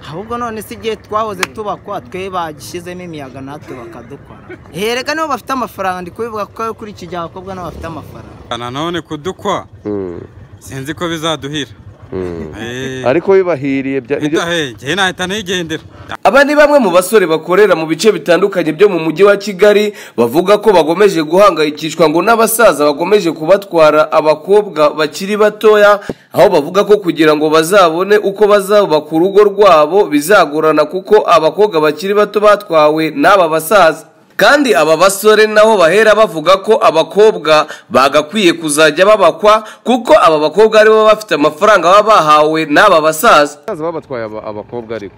ahubwo none si igihe twahoze tubakwa twe bagishyizemo imiyaga natwe bakadukora hereka nibo bafite amafaranga ndi kubivuga ko kuri iki gihe abakobwa nabo bafite amafaranga nanone kudukwa sinzi ko bizaduhira ariko bibahiriye ngewe nahita nigendera Aba ni bamwe mu basore bakorera mu bice bitandukanye byo mu mujyi wa Kigali bavuga ko bagomeje guhangayikishwa ngo n'abasaza bagomeje kubatwara abakobwa bakiri batoya aho bavuga ko kugira ngo bazabone uko bazubaka urugo rwabo bizagorana kuko abakobwa bakiri bato batwawe n'aba basaza kandi aba basore nabo bahera bavuga ko abakobwa bagakwiye kuzajya babakwa kuko aba bakobwa aribo bafite amafaranga baba bahawe n'aba basaza basaza babatwaye aba- abakobwa ariko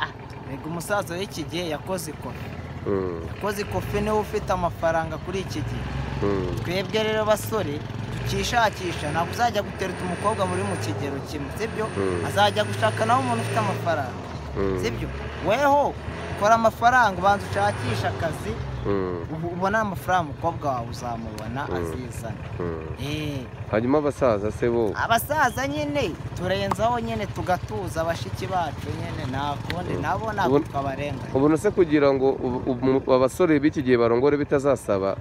reka umusaza w'iki gihe yakoze ikofi Mm, yakoze ikofi niwe ufite amafaranga kuri iki gihe mm. twebwe rero basore tukishakisha ntabwo uzajya gutereta umukobwa muri mu kigero kimwe sibyo Mm. azajya gushaka nawe umuntu ufite amafaranga Mm. sibyo weho ukora amafaranga ubanza ushakishe akazi Mm, ubu ubona amafaranga umukobwa wawe uzamubona azizana mm. Eh, hanyuma abasaza se bo abasaza nyine turenzaho nyine tugatuza bashiki bacu nyine nta kundi nabo ntabwo Ubu- twabarenganya ubona se kugira ngo ubu- ubu- abasore b'iki gihe barongore bitazasaba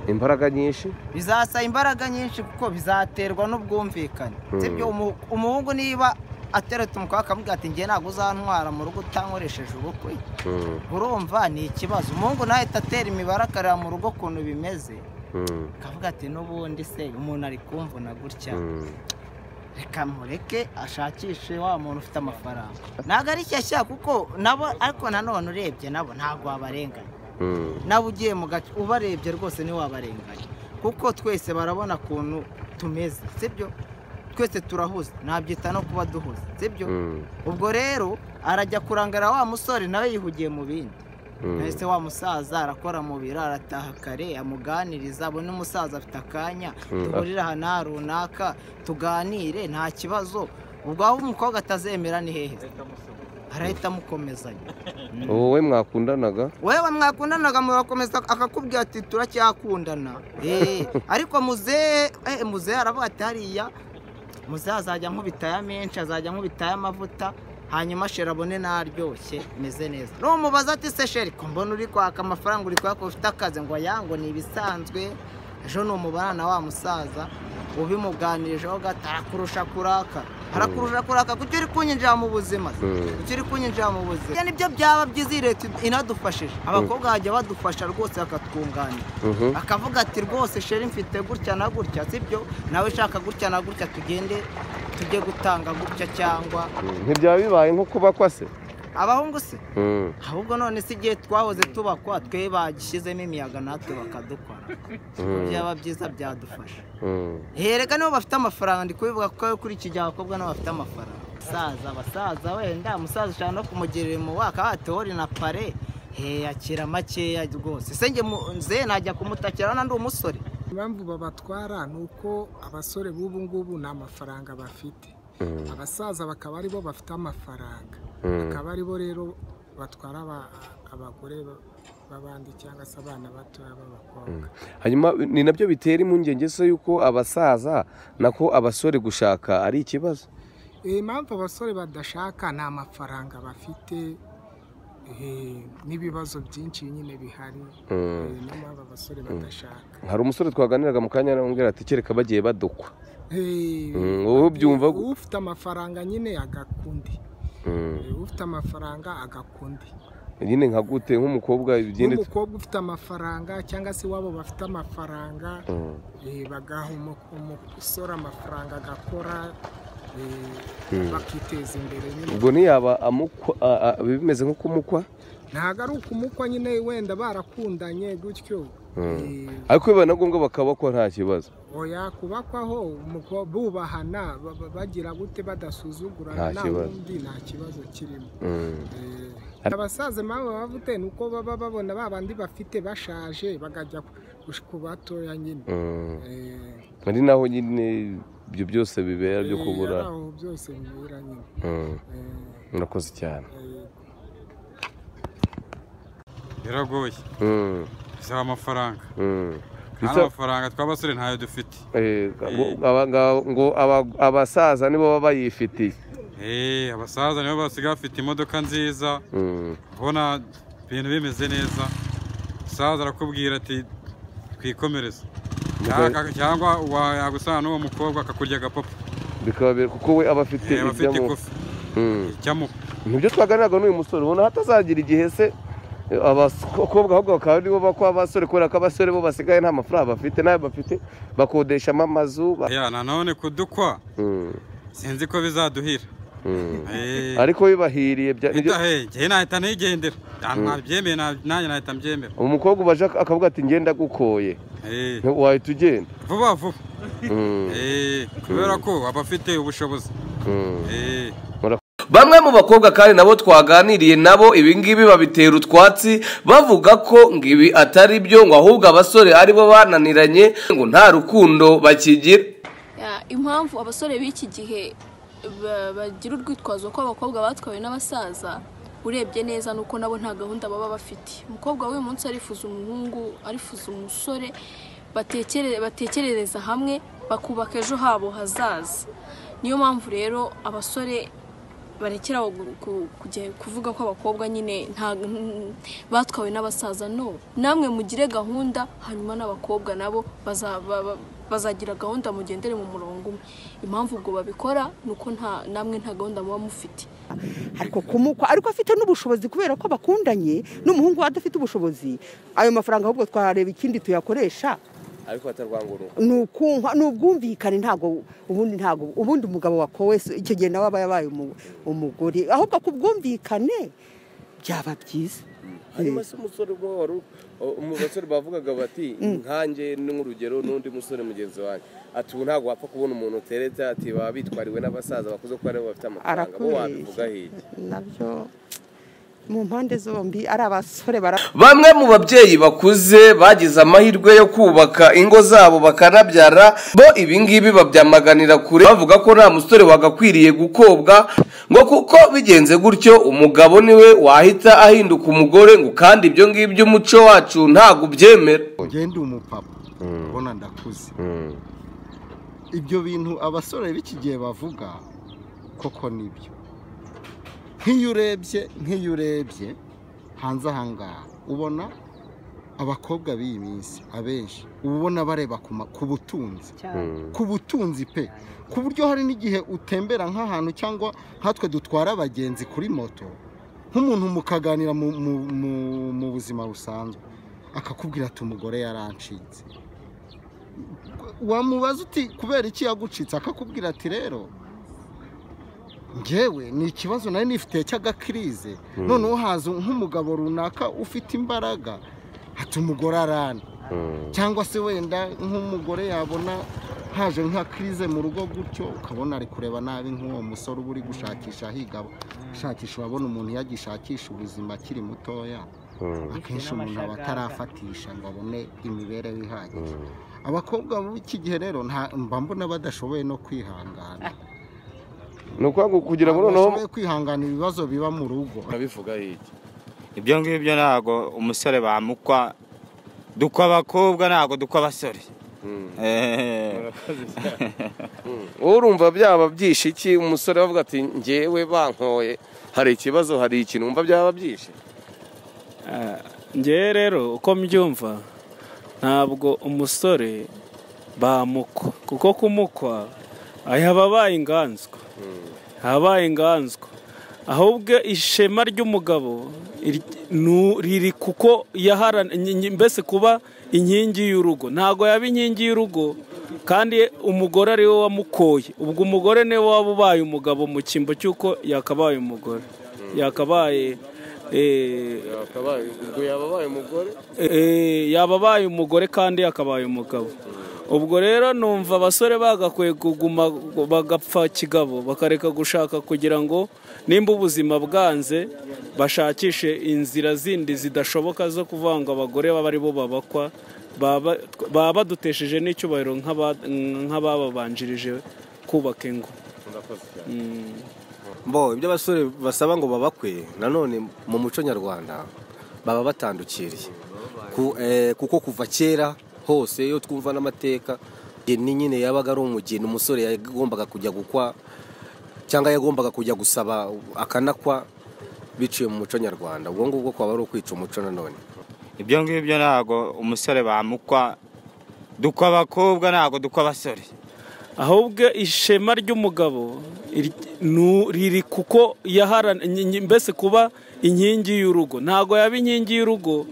imbaraga nyinshi bizasaba imbaraga nyinshi kuko bizaterwa n'ubwumvikane Mm. sibyo umu- umuhungu niba ateretse umukobwa akavuga ati njye ntabwo uzantwara mu rugo utankoresheje ubukwe Mm, urumva ni ikibazo umuhungu ntahita atera imibare akareba mu rugo ukuntu bimeze mm, akavuga ati n'ubundi se umuntu ari kumvuna gutya mm. reka mureke ashakishe wa muntu ufite amafaranga ntabwo ari shyashya kuko nabo ariko nanone urebye nabo ntabwo wabarenganya Mm, nabo ugiye mu gace ubarebye rwose niwe wabarenganya kuko twese barabona ukuntu tumeze sibyo twese turahuze nabyita no kuba duhuze sibyo mm, ubwo rero arajya kurangara wa musore nawe yihugiye mu bindi mm. mbese wa musaza arakora mu biro arataha kare amuganiriza abone umusaza afite akanya Mm, duhurire aha n'aha runaka tuganire nta kibazo ubwo aho umukobwa atazemera ni hehe arahita amukomezanya wowe mwakundanaga wewe mwakundanaga murakomeza akakubwira ati turacyakundana Eh, ariko muzehe eh, muzehe aravuga ati hariya muzehe azajya ankubita aya menshi azajya ankubita aya mavuta hanyuma sheri abone naryoshye meze neza numubaza ati se sheri ko mbona uri kwaka amafaranga uri kwaka ufite akazi ngo yango ni ibisanzwe ejo ni umubarana wa musaza ubimuganijeho gato arakurusha kuraka arakurusha kuraka kuki uri kunyinjira mu buzima se? Mm. kuki uri kunyinjira mu buzima Ibyo nibyo byaba byiza iyi leta inadufashije abakobwa bajya badufasha rwose bakatwunganira Mhm. akavuga ati rwose sheri mfite gutya na gutya sibyo nawe ushaka gutya na gutya tugende tujye gutanga gutya cyangwa Mm, ntibyaba bibaye nko kubakwa se abahungu se Mm, ahubwo none si igihe twahoze tubakwa twe bagishyizemo imiyaga natwe bakadukora Mm. byaba byiza byadufasha mm. hereka nibo bafite amafaranga ndi kubivuga ko kuri iki gihe abakobwa nabo bafite amafaranga abasaza abasaza wenda umusaza ushaka no kumugirira umubaka atori na pare he akira makeya rwose se njye mu- nze najya kumutakira urabona ndi umusore impamvu babatwara ni uko abasore b'ubu ngubu nta mafaranga bafite abasaza bakaba aribo bafite amafaranga bakaba aribo rero batwara aba- abagore ba- b'abandi cyangwa se abana batoya b'abakobwa hanyuma ni nabyo bitera impungenge se yuko abasaza nako abasore gushaka ari ikibazo Eh, impamvu abasore badashaka ni amafaranga bafite eh, n'ibibazo byinshi nyine bihari Mm. Eh, niyo mpamvu abasore badashaka hari umusore twaganiraga mu kanya aramubwira ati kereka bagiye badukwa Eh, Mm, wowe ubyumva gu- ufite amafaranga nyine agakundi Mm. ufite amafaranga agakundi nyine nka gute nk'umukobwa igenda n'umukobwa ufite amafaranga cyangwa se wabo bafite amafaranga Mm. eh, bagaha umu- umusore amafaranga agakora eh, bakiteza imbere nyine ubwo ntiyaba amukwa a- a- bimeze nko kumukwa ntabwo ari ukumukwa nyine wenda barakundanye gutyo eh, ariko biba na ngombwa bakabakwa nta kibazo oya kubakwaho umuko- bubahana ba- ba- bagira gute Nta badasuzugurana nta kibazo. wundi nta kibazo kirimo Mm. Eh, Ar- abasaza impamvu baba bafite ni uko baba babona ba bandi bafite bashaje bagajya ku- ku batoya nyine Mm. Eh, ari naho nyine ibyo byose bibera byo eh, kubura ari aho byose bibera nyine Mm. Eh, murakoze cyane eh, biragoye Mm. bisaba amafaranga Mm. kandi amafaranga tw'abasore ntayo dufite Eh, ngo- aba- nga- ngo aba- abasaza nibo baba bayifitiye Eh, abasaza nibo basigaye bafite imodoka nziza Mm, ubona ibintu bimeze neza umusaza arakubwira ati twikomereze Cyangwa- cyangwa wa- yagusana n'uwo mukobwa akakurya agapapa bikaba biri- kuko we aba afite Eh, aba afite ibyamu- ikofi Mm. icyamuha nibyo twaganiraga n'uyu musore ubona hatazagira igihe se eh, abakobwa ahubwo bakaba ari bo bakwa abasore kubera ko abasore bo basigaye nta mafaranga bafite n'ayo bafite bakodeshamo amazu ba- ya nanone kudukwa Mm, sinzi ko bizaduhira mm. Eh, ariko bibahiriye bya- nibyo- Ida, hey, njyewe nahita nigendera ahantu nabyemeye na- nanjye nahita mbyemera umukobwa ubaje ak- akavuga ati ngenda gukoye Eh, wahita ugenda vuba vuba Mm, Eh, kubera ko aba afite ubushobozi mm. Eh, bamwe mu bakobwa kandi nabo twaganiriye nabo ibingibi babitera utwatsi bavuga ko ngo ibi atari byo ngo ahubwo abasore aribo bananiranye ngo nta rukundo bakigira Ya, impamvu abasore b'iki gihe ba- bagira urwitwazo ko abakobwa batwawe n'abasaza urebye neza nuko nabo nta gahunda baba bafite umukobwa w'uyu munsi arifuza umuhungu arifuza umusore batekere- batekerereza hamwe bakubaka ejo habo hazaza niyo mpamvu rero abasore barekera aho gu- ku- kujya- kuvuga ko abakobwa nyine nta- mm, batwawe n'abasaza no namwe mugire gahunda hanyuma n'abakobwa nabo baza- ba- ba- bazagira gahunda mugendere mu murongo umwe impamvu ubwo babikora ni uko nta- namwe nta gahunda muba mufite ariko kumukwa ariko afite n'ubushobozi kubera ko bakundanye n'umuhungu we adafite ubushobozi ayo mafaranga ahubwo twareba ikindi tuyakoresha ariko batarwanguruka ni ukunka- ni ubwumvikane ntabwo ubundi ntabwo ubundi umugabo wakowe se- icyo gihe nawe aba yabaye umu- umugore ahubwo ku bwumvikane byaba byiza hanyuma se umusore ubwo wari u- mu basore bavugaga bati nkanjye ni nk'urugero n'undi musore mugenzi wanjye ati ubu ntabwo wapfa kubona umuntu uteretse ati baba bitwariwe n'abasaza bakuze kuko aribo bafite amafaranga bo wabivuga hirya arakubeshya nabyo mu mpande zombi ari abasore bara bamwe mu babyeyi bakuze bagize amahirwe yo kubaka ingo zabo bakanabyara bo ibingibi babyamaganira kure bavuga ko nta musore wagakwiriye gukobwa ngo kuko bigenze gutyo umugabo niwe wahita ahinduka umugore ngo kandi ibyo ngibyo umuco wacu ntabwo ubyemera ugenda umupapa ubona ndakuze Mm, ibyo bintu abasore b'iki gihe bavuga koko nibyo nk'iyo urebye nk'iyo urebye hanze aha ngaha ubona abakobwa b'iyi minsi abenshi uba ubona bareba ku ma- ku butunzi mm, ku butunzi pe ku buryo hari n'igihe utembera nk'ahantu cyangwa nkatwe dutwara abagenzi kuri moto nk'umuntu mukaganira mu- mu- mu- mu buzima busanzwe akakubwira ati umugore yarancitse wamubaza uti kubera iki yagucitse akakubwira ati rero ngewe ni ikibazo nari nifitiye cy'agakirize noneho haza nk'umugabo runaka ufite imbaraga ati umugore arana mm. cyangwa se wenda nk'umugore yabona haje nka kirize mu rugo gutyo ukabona ari kureba nabi nk'uwo musore uba uri gushakisha ahiga ashakisha urabona umuntu yagishakisha ubuzima akiri mutoya akenshi umuntu aba atarafatisha ngo abone imibereho ihagije abakobwa b'iki gihe rero nta- mba mbona badashoboye no kwihangana ni ukuvuga ngo kugira ngo noneho badashoboye kwihangana ibibazo biba mu rugo urabivuga hirya ibyo ngibyo ntabwo umusore bamukwa dukwa abakobwa ntabwo dukwa abasore Eh, wowe urumva byaba byishe iki umusore bavuga ati ngewe bankoye hari ikibazo hari ikintu wumva byaba byishe ngewe rero uko mbyumva ntabwo umusore bamukwa kuko kumukwa aya aba abaye inganzwa aba abaye inganzwa ahubwo ishema ry'umugabo ir- nu- riri kuko yaharana nyi- nyi- mbese kuba inkingi y'urugo ntabwo yaba inkingi y'urugo kandi umugore ari we wamukoye ubwo umugore niwe waba ubaye umugabo mu cyimbo cy'uko yakabaye umugore yakabaye eh, ubwo yaba abaye umugore Eh, yaba abaye umugore kandi akabaye umugabo ubwo rero numva abasore bagakwiye kuguma bagapfa kigabo bakareka gushaka kugira ngo nimba ubuzima bwanze bashakishe inzira zindi zidashoboka zo kuvuga ngo abagore baba ari bo babakwa baba baba badutesheje n'icyubahiro nk'aba- nk'abababanjirije kubaka ingo bo ibyo abasore basaba ngo babakwe nanone mu muco nyarwanda baba batandukiriye Ku- eh, kuko kuva kera hose iyo twumva n'amateka ni nyine yabaga ari umugeni umusore yagombaga kujya gukwa cyangwa yagombaga kujya gusaba akanakwa biciye mu muco nyarwanda ubwo ngubwo kwaba ari ukwica umuco nanone ibyo ngibyo ntabwo umusore bamukwa dukwa abakobwa ntabwo dukwa abasore ahubwo ishema ry'umugabo iri- nu- riri kuko yaharana nyi- nyi- mbese kuba inkingi y'urugo ntabwo yaba inkingi y'urugo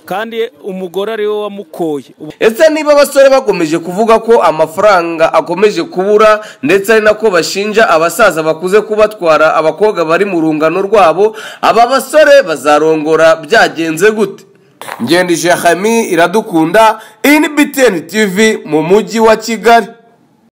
kandi umugore ari we wamukoye ese niba abasore bakomeje kuvuga ko amafaranga akomeje kubura ndetse ari nako bashinja abasaza bakuze kubatwara abakobwa bari mu rungano rwabo aba basore bazarongora byagenze gute ngendije hami iradukunda iyi ni btn tv mu mujyi wa kigali